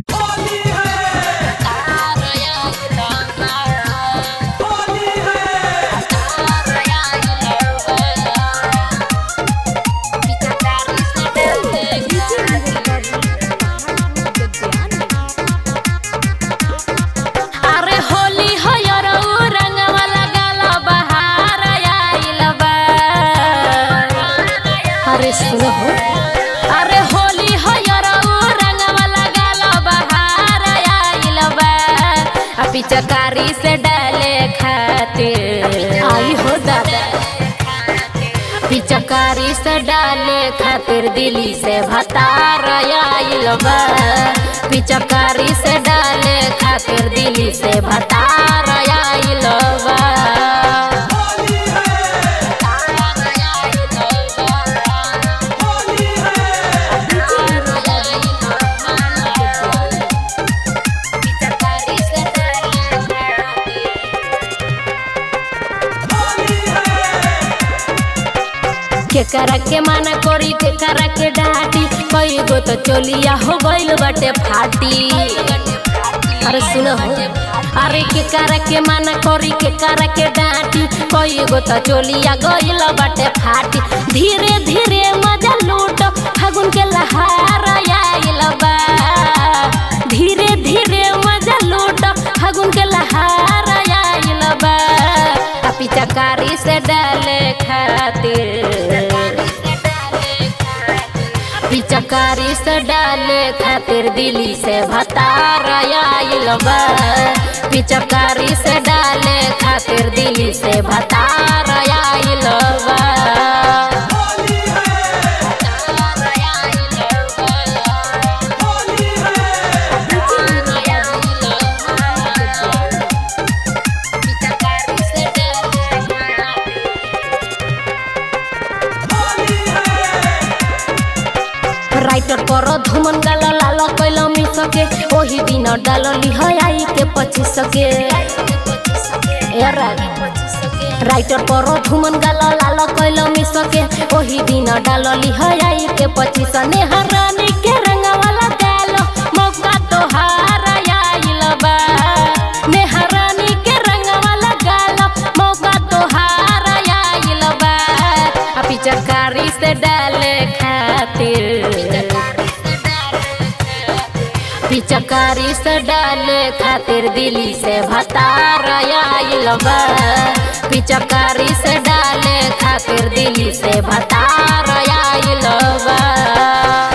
होली है होली है अरे होली हो यरऊ रंगवा लगाला बहार आइल बा अरे सुनो हो अरे होली हो यरऊ रंगवा लगाला बहार आइल बा आ पिचकारी से डाले खातिर आई हो दादा पिचकारी से डाले खातिर दिल्ली से भतार आइल बा पिचकारी से डाले खातिर दिल्ली से भतार आइल बा होली है होली है होली है केकरा के माना करी केकरा के डाटी कई गो तो चोलिया हो गइल बाटे फाटी अरे सुनो हो अरे केकरा के माना करी केकरा के डाटी कई गो तो चोलिया गइल बाटे फाटी धीरे धीरे मजा लूट फागुन के लहार आइल बा धीरे धीरे मजा लूट फागुन के लहार आइल बा आ पिचकारी से डाले खातिर पिचकारी से डाले खातिर दिल्ली से भतार आइल बा पिचकारी से डाले खातिर दिल्ली से भतार आइल बा होली है होली है होली है राइटर पर धुमन गाल लाल कैल मिसके ओही दिन डाल लिह आई के पच्चीस के ए रानी। राइटर पर धुमन गाल लाल कैल मिसके ओही दिन डाल लिह आई के पच्चीस नेहरानी के रंगवाला डाल मौका तोहार आइल बा नेहरानी के रंगवाला गाल मौका तोहार आइल बा आ पिचकारी से डाले खातिर पिचकारी से डाले खातिर दिल्ली से भतार आइल बा पिचकारी से डाले खातिर दिल्ली से भतार आइल बा